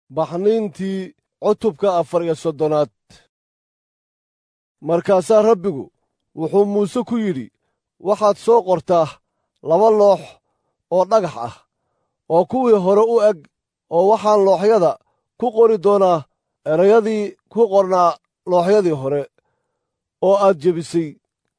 baxniintii cutubka afar iyo soddonaad markaasaa rabbigu wuxuu muuse ku yidhi waxaad soo qortaa laba loox oo dhagax ah oo kuwii hore u eg oo waxaan looxyada ku qori doonaa erayadii ku qornaa looxyadii hore oo aad jebisay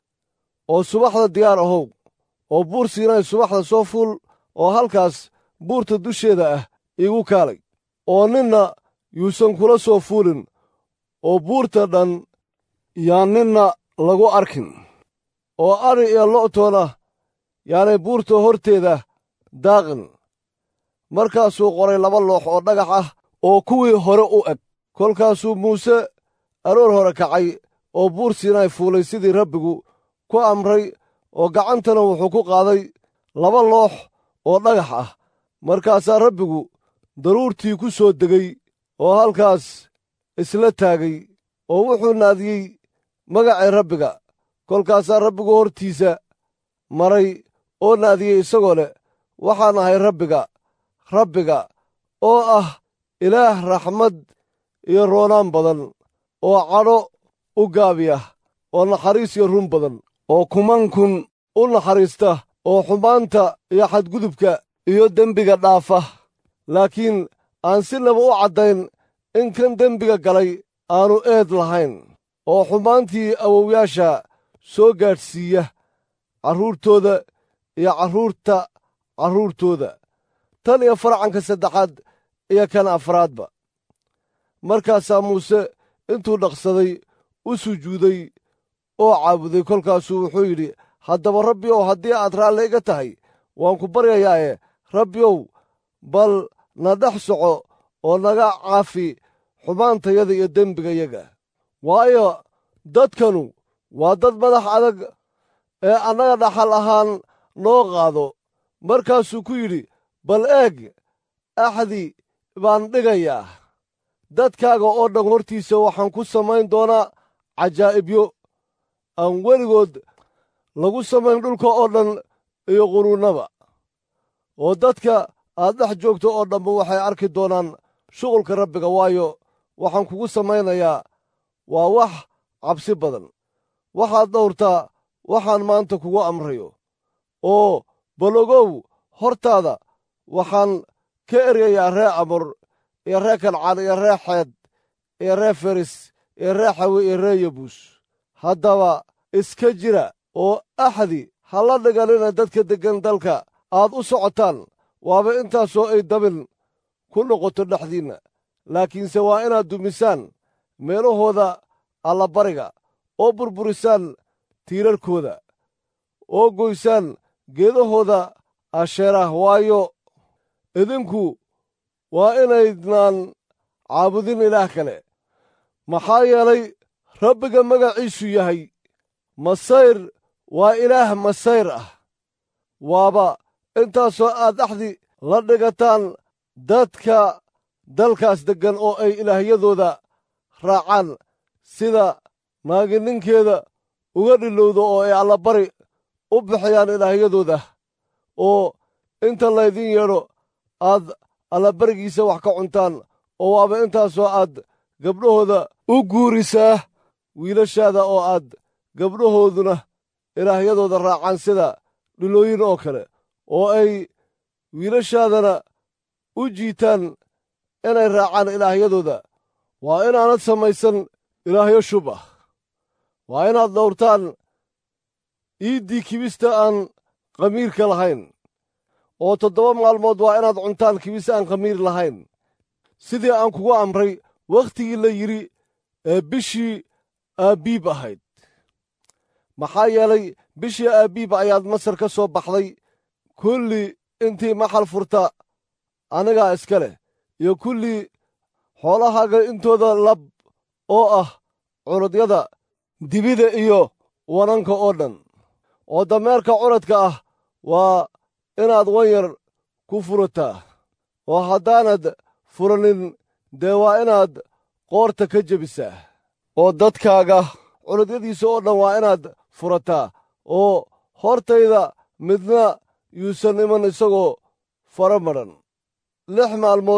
oo subaxda diyaar ahow oo buur siinay subaxda soo fuul oo halkaas buurta dusheeda ah iigu kaalay oo ninna yuusan kula soo fuulin oo buurta dhan yaan ninna lagu arkin oo adhi iyo lo'toona yaanay buurta horteeda daaqin markaasuu qoray laba loox oo dhagax ah oo kuwii hore u eg kolkaasuu muuse aroor hore kacay oo buur siinay fuulay sidii rabbigu ku amray oo gacantana wuxuu ku qaaday laba loox oo dhagax ah markaasaa rabbigu daruurtii ku soo degay oo halkaas isla taagay oo wuxuu naadiyey magacii rabbiga kolkaasaa rabbigu hortiisa maray oo naadiyey isagoo leh waxaan ahay rabbiga rabbiga oo ah ilaah raxmad iyo roonaan badan oo cadho u gaabiya oo naxariis iyo run badan oo kumankun u naxariista oo xumaanta iyo xadgudubka iyo dembiga dhaafa laakiin aan sinaba u caddayn in kan dembiga galay aanu eed lahayn oo xumaantii awowyaasha soo gaadhsiiya carruurtooda iyo carruurta carruurtooda tan iyo farcanka saddexaad iyo kan afraadba markaasaa muuse intuu dhaqsaday u sujuuday oo caabuday kolkaasuu wuxuu yidhi haddaba rabbi ow haddii aad raalli iga tahay waan ku baryayaaye rabbi ow bal na dhex soco oo naga caafi xumaantayada iyo dembigayaga waayo dadkanu waa dad madax adag ee annaga dhaxal ahaan noo qaado markaasuu ku yidhi bal eeg axdi baan dhigayaa dadkaaga oo dhan hortiisa waxaan ku samayn doonaa cajaa'ibyo aan weligood lagu samayn dhulka oo dhan iyo quruunnaba oo dadka aad dhex joogto oo dhanba waxay arki doonaan shuqulka rabbiga waayo waxaan kugu samaynayaa waa wax cabsi badan waxaad dhowrtaa waxaan maanta kugu amrayo oo balogow hortaada waxaan ka eryayaa ree amor iyo ree kancaan iyo ree xeed iyo ree feris iyo ree xawe iyo ree yabuus haddaba iska jira oo axdi ha la dhiganina dadka deggan dalka aad u socotaan waaba intaasoo ay dabin ku noqoto dhexdiinna laakiinse waa inaad dumisaan meelahooda allabariga oo burburisaan tiirarkooda oo goysaan geedahooda asheerah waayo idinku waa inaydnaan caabudin ilaah kale maxaa yeelay rabbiga magaciisu yahay masayr waa ilaah masayr ah waaba intaasoo aad axdi la dhigataan dadka dalkaas deggan oo ay ilaahyadooda raacaan sida naagininkeeda uga dhilowdo oo ay allabari u bixiyaan ilaahyadooda oo inta laydin yeedho aad allabarigiisa wax ka cuntaan oo waaba intaasoo aad gabdhahooda u guurisaa wiilashaada oo aad gabdhahooduna ilaahyadooda raacaan sida dhilooyin oo kale oo ay wiilashaadana u jiitaan inay raacaan ilaahyadooda waa inaanad samaysan ilaahyo shub ah waa inaad dhowrtaan iiddii kibista aan khamiirka lahayn oo toddoba maalmood waa inaad cuntaan kibis aan khamiir lahayn sidii aan kugu amray wakhtigii la yidhi ee bishii aabbiib ahayd maxaa yeelay bishii aabbiib ayaad masar ka soo baxday kulli intii maxal furta anigaa iska leh iyo kullii xoolahaaga intooda lab oo ah cunudyada dibida iyo wananka oo dhan oo dameerka cunadka ah waa inaad wanyar ku furataa oo haddaanad furanin dee waa inaad qoorta ka jebisaa oo dadkaaga cunudyadiisa oo dhan waa inaad furataa oo hortayda midna yuusan iman isagoo fara madhan lix maalmood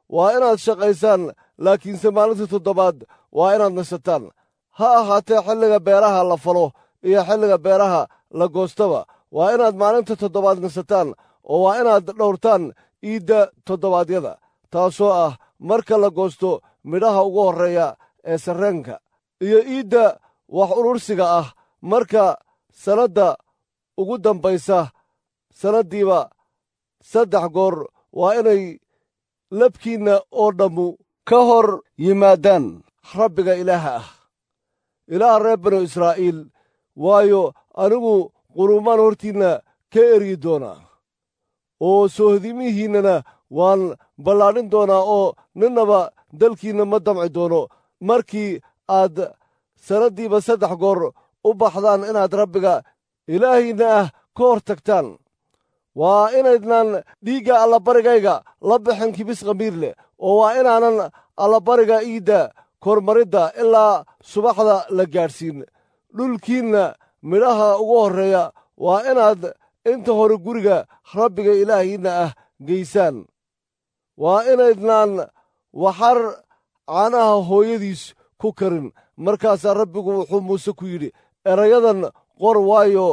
waa inaad shaqaysaan laakiinse maalinta toddobaad waa inaad nasataan ha ahaatee xilliga beeraha la falo iyo xilliga beeraha la goostaba waa inaad maalinta toddobaad nasataan oo waa inaad dhowrtaan iidda toddobaadyada taasoo ah marka la goosto midhaha ugu horreeya ee sarreenka iyo iidda wax urursiga ah marka sannadda ugu dambaysa sannaddiiba saddex goor waa inay labkiinna oo dhammu ka hor yimaadaan rabbiga ilaaha ah ilaaha reer banu israa'iil waayo anigu quruumaan hortiinna ka eryi doonaa oo soohodimihiinnana waan ballaadhin doonaa oo ninnaba dalkiinna ma damci doono markii aad sannaddiiba saddex goor u baxdaan inaad rabbiga ilaahiinna ah ka hor tagtaan waa inaydnaan dhiigga allabarigayga la bixin kibis khamiir leh oo waa inaanan allabariga iidda kormaridda ilaa subaxda la gaadhsiin dhulkiinna midhaha ugu horreeya waa inaad inta hore guriga rabbiga ilaahiinna ah geysaan waa inaydnaan waxar caanaha hooyadiis ku karin markaasaa rabbigu wuxuu muuse ku yidhi erayadan qor waayo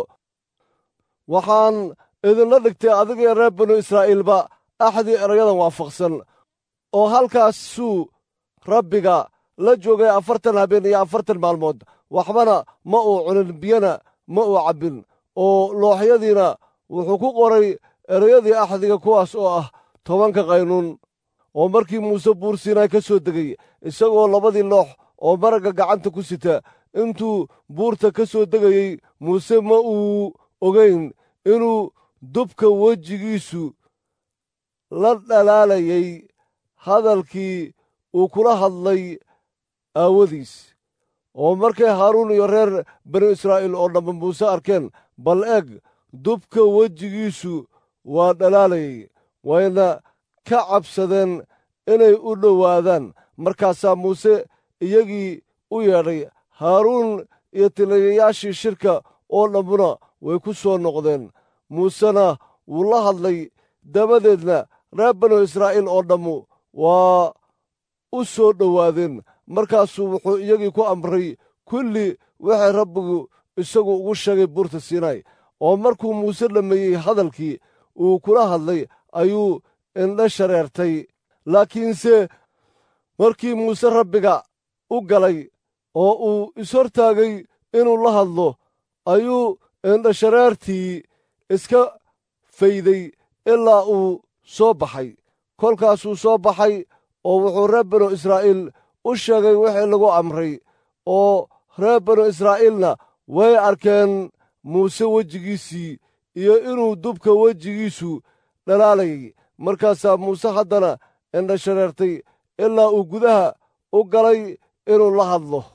waxaan idinla dhigtay adiga reer banu israa'iilba axdii erayadan waafaqsan oo halkaasuu rabbiga la joogay afartan habeen iyo afartan maalmood waxbana ma uu cunin biyana ma uu cabbin oo looxyadiina wuxuu ku qoray erayadii axdiga kuwaas oo ah tobanka qaynuun oo markii muuse buur siinaay ka soo degay isagoo labadii loox oo maragga gacanta ku sita intuu buurta ka soo degayey muuse ma uu ogayn inuu dubka wejigiisu la dhalaalayay hadalkii uu kula hadlay aawadiis oo markay haaruun iyo reer banu israa'iil oo dhamma muuse arkeen bal eeg dubka wejigiisu waa dhalaalayay wayna ka cabsadeen inay u dhowaadaan markaasaa muuse iyagii u yeedhay haaruun iyo tiliyayaashii shirka oo dhammuna way ku soo noqdeen muusena wuu la hadlay dabadeedna reer banu israa'iil oo dhammu waa u soo dhowaadeen markaasuu wuxuu iyagii ku amray kulli waxay rabbigu isagu ugu sheegay buurta siinaay oo markuu muuse dhammeeyey hadalkii uu kula hadlay ayuu indha shareertay laakiinse markii muuse rabbiga u galay oo uu ishortaagay inuu la hadlo ayuu indhashareertii iska fayday ilaa uu soo baxay kolkaasuu soo baxay oo wuxuu reer banu israa'iil u sheegay wixii lagu amray oo reer banu israa'iilna way arkeen muuse wejigiisii iyo inuu dubka wejigiisu dhalaalayay markaasaa muuse haddana indhashareertay ilaa uu gudaha u galay inuu la hadlo